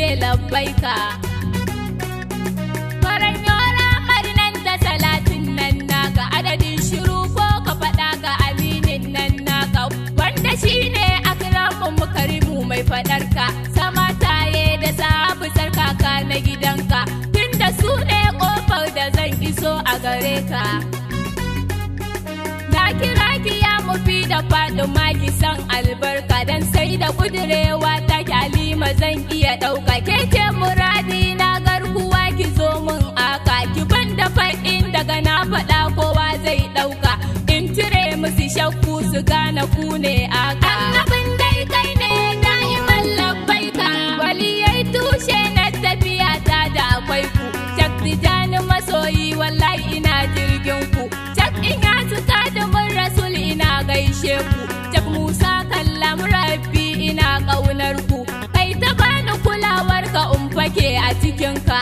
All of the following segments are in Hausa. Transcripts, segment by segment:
labbaika faran yora marinan da salatin nan naka adadin shiru ko ka faɗa ga aminin nan naka wanda shine akramu mukarimu mai faɗarka sama taye da sabu sarkaka na gidanka tunda su ne ƙofar da zan iso a gare ka Na kira ki ya mufi da Fatima ki san albarka dan sai da kudirewa ta halima zan iya ɗauka ke ce muradi na garkuwa ki zo min aka ki ban da faɗin daga na faɗa kowa zai ɗauka in cire musu shakku su gane ku ne aka. Annabin dai kai ne da'iman labbaika waliyai tushe na tafiya ta da akwai ku. Cak tijani masoyi wallahi ina jirgin ku. Cak in ya suka da mun rasul ina gaishe ku. Cak Musa kallam rabbi ina ƙaunar ku. Kai ta bani kulawar ka in fake a cikin ka.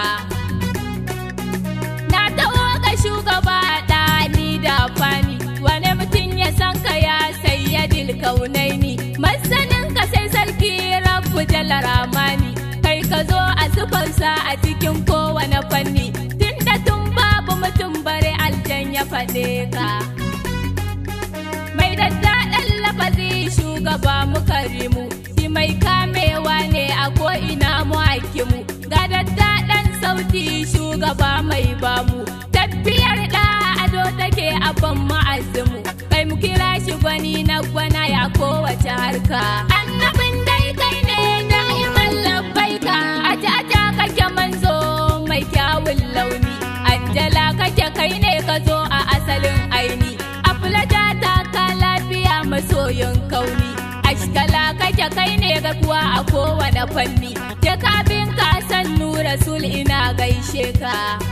Na taho ga shugaba ɗani da fani wani mutum ya san ka ya sayyadil kaunaini masanin ka sai sarki rabbu jalla ramani kai ka zo a sufarsa a cikin kowane fanni tunda tun babu mutum bare aljan ya faɗe ka mai daddaɗan lafazi shugaba muka rimu shi mai kamewa ne a ko'ina mu hakimu ga daddaɗan sauti shugaba mai bamu tafiyar da ado take a ban ma'azimu kai mu kira shi gwani na gwana ya kowace harka annabin dai kai ne da'iman labbaika aja aja kake manzo mai kyawun launi anjala kake kai ne ka zo a asalin aini aflata ta ka lafiya masoyin kauni ashkala kake kai ne ga kuwa a kowane fanni jakabin ka san nura sul ina gaishe ka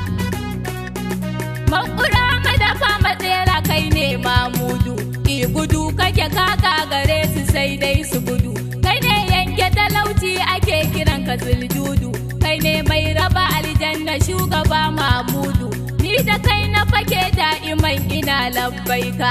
Makura madafa matsera kai ne mamudu I gudu kake kaka gare su sai dai su gudu Kai ne yanke talauci ake kiran ka zuljudu Kai ne mai raba aljanna shugaba mamudu Ni da kai na fake da'iman ina labbaika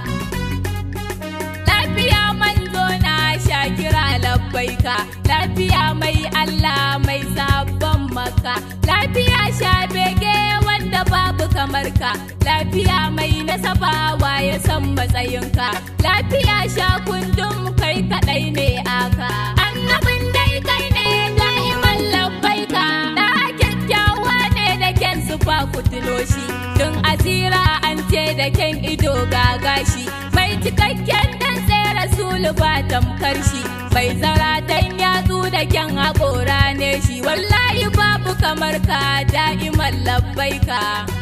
Lafiya manzo na shakira labbaika Lafiya mai Allah mai sabon maka Lafiya sha bege wanda babu kamar ka lafiya mai nasabawa ya san matsayinka lafiya sha kundum kai kadai ne aka annabin dai kai ne da'iman labbaika da kyakkyawa ne da kyan sufa kutulo shi tun asira an ce da kyan ido ga gashi mai cikakken dan tsere sulu ba tamkar shi mai zaratan yatsu da kyan haƙora ne shi wallahi babu kamar ka da'iman labbaika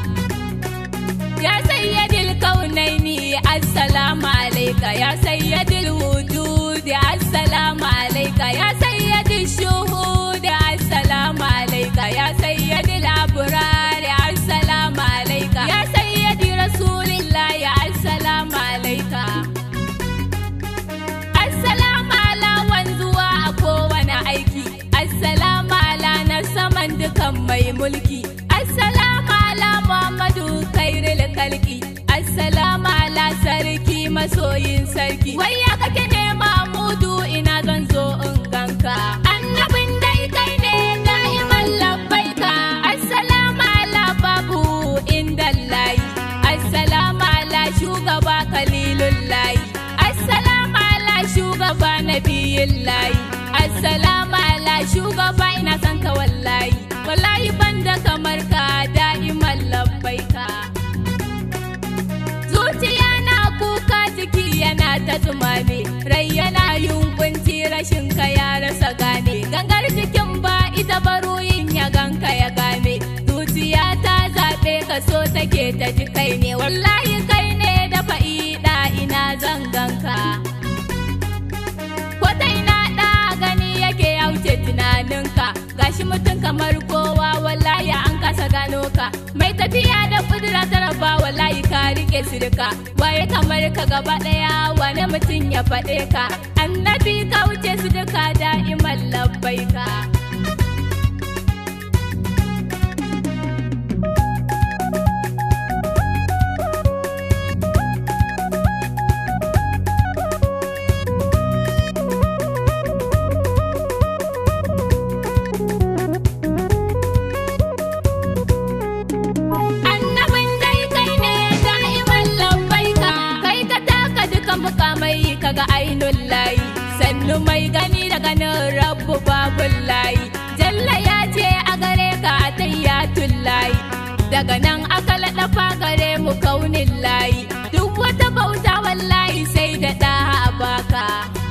ya sayyadil kaunaini assalamu alaika ya sayyadil wujudi assalamu alaika ya sayyadil shuhudi assalamu alaika ya sayyadil abrari assalamu alaika ya sayyadi rasulillahi assalamu alaika assalamu ala wanzuwa a kowane aiki assalamu ala na saman dukan mai mulki assalamu ala muhammadu kairil kalki assalamu ala sarki masoyin sarki wai ya kake nema mudu ina zan zo in ganka annabin dai kai ne da'iman labbaika assalamu ala babu inda layi assalamu ala shugaba kalilun layi assalamu ala shugaba nabiyin layi assalamu ala shugaba ina san ka wallahi wallahi banda kamar ka da'iman labbaika zuciya na kuka jiki yana ta tumame rai yana yunkunci rashin ka ya rasa gane gangar jikin ba ita baruyin ya ganka ya gane zuciya ta zaɓe ka so take ta ji kai ne wallahi kai ne da fa'ida ina zan ganka ko ta ina ɗa gani yake ya wuce tunaninka gashi mutum kamar kowa wallahi an kasa gano ka mai tafiya da kudura ta raba wallahi ka rike sirka waye kamar ka gaba daya wani mutum ya faɗe ka annabi ka wuce su duka da'iman labbaika zatun layi daga nan aka laɗa fagare mu kaunin layi duk wata bauta wallahi sai da ɗa a baka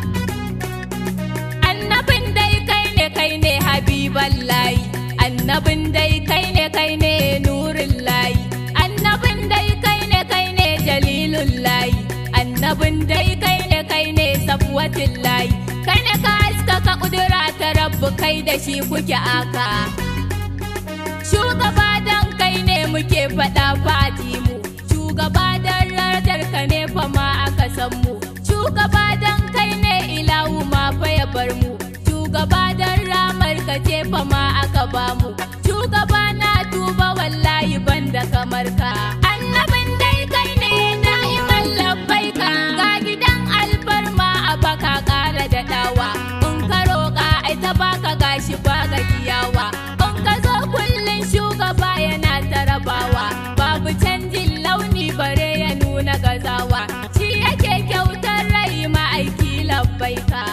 annabin dai kai ne kai ne habiban layi annabin dai kai ne kai ne nurin layi annabin dai kai ne kai ne jalilun layi annabin dai kai ne kai ne safwatin layi kai ne ka haska ka kudura ta rabbu kai da shi kuke aka shugaba dan kai ne muke faɗa fati mu shugaba dan radar ka ne fa ma aka san mu shugaba dan kai ne ilahu ma fa ya bar mu shugaba dan ramar ka ce fa ma aka ba mu shugaba na tuba wallahi banda kamar ka annabin dai kai ne da'iman labbai ka ga gidan alfarma a baka kara da dawa in ka roƙa ai ta baka gashi ba gajiyawa in ka zo kullun shugaba yana tarabawa babu canjin launi bare ya nuna gazawa shi yake kyautar rai ma'aiki labbaika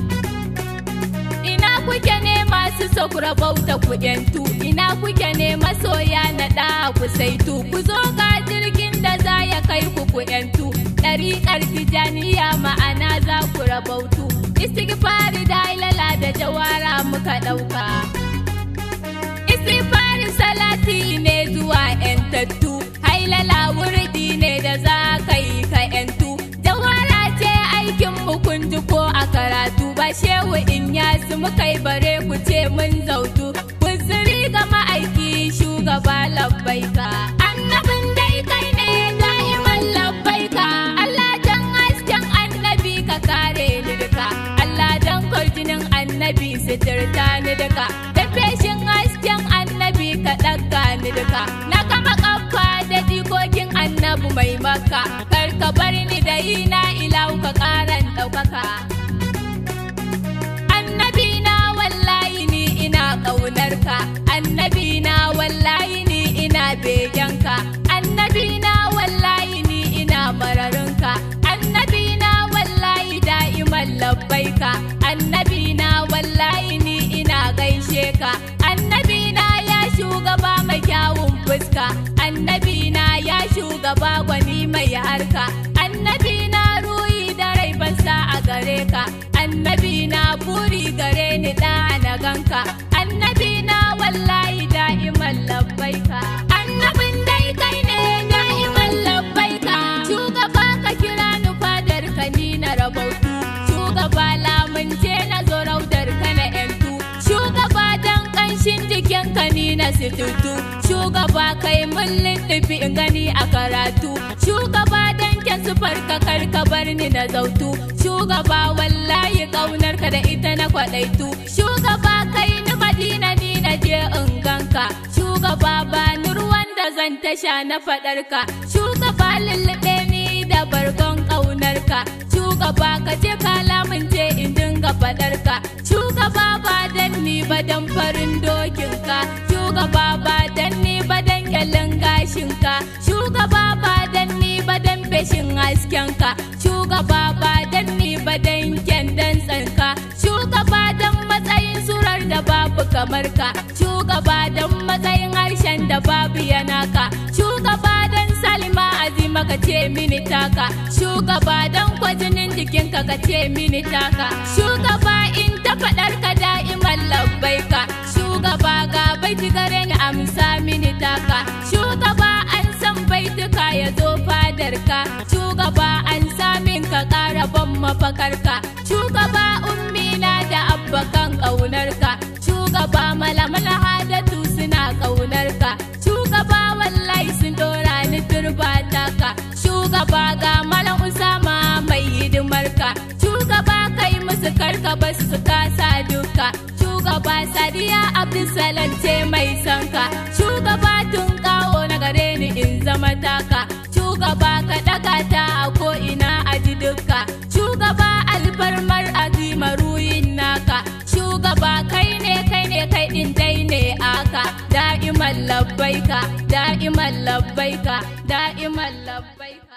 ina kuke ne masu sakura bauta ku yantu ina kuke ne masoya na da ku saitu ku zo ga jirgin da za ya kai ku ku yantu ɗariƙar tijaniya ma'ana za ku rabautu istighfari da ilala da jawara muka ɗauka istighfari salati ne zuwa yantattu hailala wurdi ne da za ka yi ka yantu jawara ce aikin mu kun ji ko a karatu ba shehu in yasu muka yi bare ku ce mun zautu kuzuri ga ma'aiki shugaba labbaika annabin dai kai ne da'iman labbaika Allah dan hasken annabi ka kare ni duka Allah dan kwarjinin annabi suturta ni duka da feshin hasken annabi ka ɗaga ni duka na kama kafa da jikokin annabi mai maka kar ka bar ni da yi na ilahu ka ƙaran ɗaukaka annabi na wallahi ni ina ƙaunar ka annabi na wallahi ni ina begen ka annabi na wallahi ni ina mararin ka annabi na wallahi da'iman labbaika annabi na wallahi ni ina gaishe ka annabi na ya shugaba mai kyawun fuska annabi na ya shugaba gwani mai harka annabi na ruhi da rai bansa a gare ka annabi na buri gare ni da na ganka annabi na wallahi da'iman labbaika annabin dai kai ne da'iman labbaika shugaba ka kira ni fadar ka ni na rabautu shugaba lamunce na zo raudar ka na yantu shugaba dan kanshin jikin ka ni na situtu shugaba kai mun lindufi in gani a karatu shugaba dan kyan sufar ka kar ka bar ni na zautu shugaba wallahi kaunar ka da ita na kwadaitu shugaba kai ni madina ni na je in ganka shugaba ba ni ruwan da zan tasha na fadar ka shugaba lullube ni da bargon kaunar ka shugaba ka ce ka lamunce in dinga fadar ka shugaba ba dan ni ba dan farin dokin ka shugaba ba dan ni ba dan kyalin gashin ka shugaba ba dan ni ba dan feshin hasken ka shugaba ba dan ni ba dan kyandan tsanka shugaba dan matsayin surar da babu kamar ka shugaba dan matsayin harshen da babu yana ka shugaba dan salima azima ka ce mini taka shugaba dan kwajinin jikinka ka ce mini taka shugaba in ta faɗar ka da'iman labbaika shugaba ga baiti gare ni amsa mini taka shugaba an san baituka ya zo fadarka shugaba an samin ka ƙara ban mafakarka shugaba ummina da abbakan ƙaunarka shugaba malaman hadatu suna ƙaunarka shugaba wallahi sun dora ni turba taka shugaba ga malam usama mai hidimarka shugaba kai musu karka basu su kasa duka shugaba sadiya abdulsalam ce mai sanka shugaba tun kawo na gare ni in zama taka shugaba ka daga ta a ko ina a ji duka shugaba alfarmar azima ruyin naka shugaba kai ne kai ne kai din dai ne aka da'iman labbaika da'iman labbaika da'iman labbaika